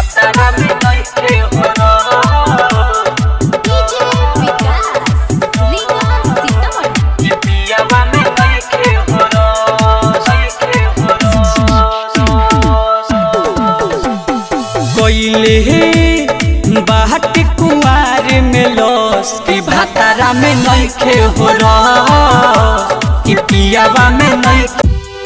भातारा में नइखे हो रस डीजे विकास लीगा सीतामढ़ी कि पियावा में नइखे हो रस नइखे हो रस कोइले बाट कुमार में लस कि भातारा में नइखे हो रस कि पियावा में नइखे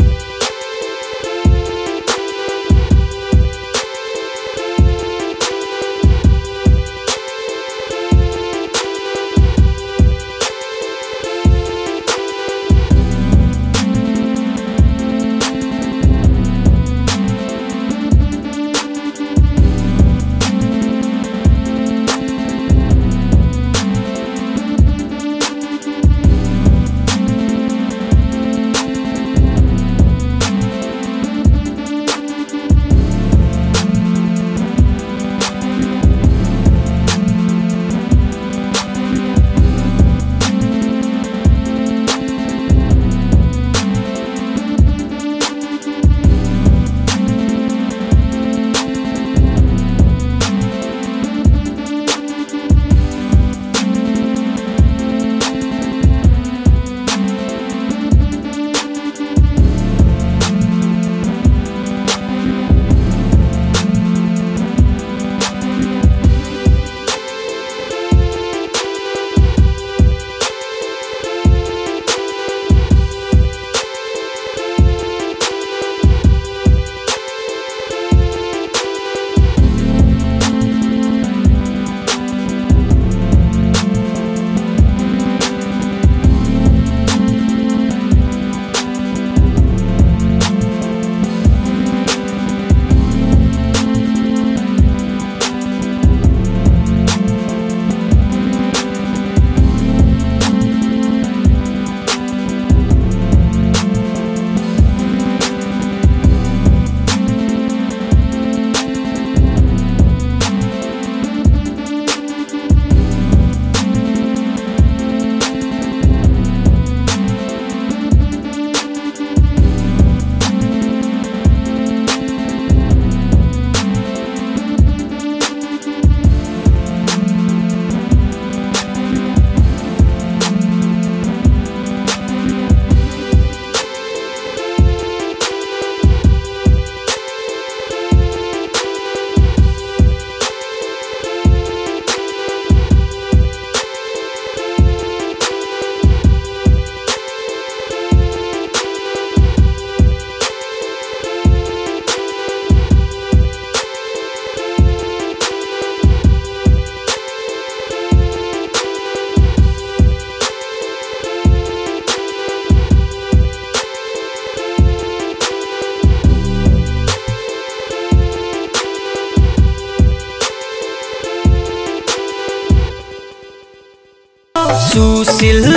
सुशील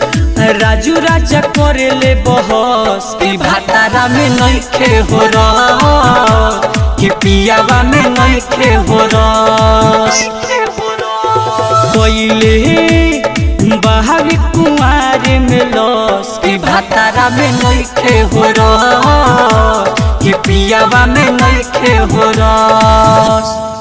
राजू राजा करेले बहस कि भातारा में नइखे हो रस कि पियावा में नइखे हो रस कोइले बहावी कुमार में लस कि भातारा में नइखे हो रस कि पियावा में नइखे हो रस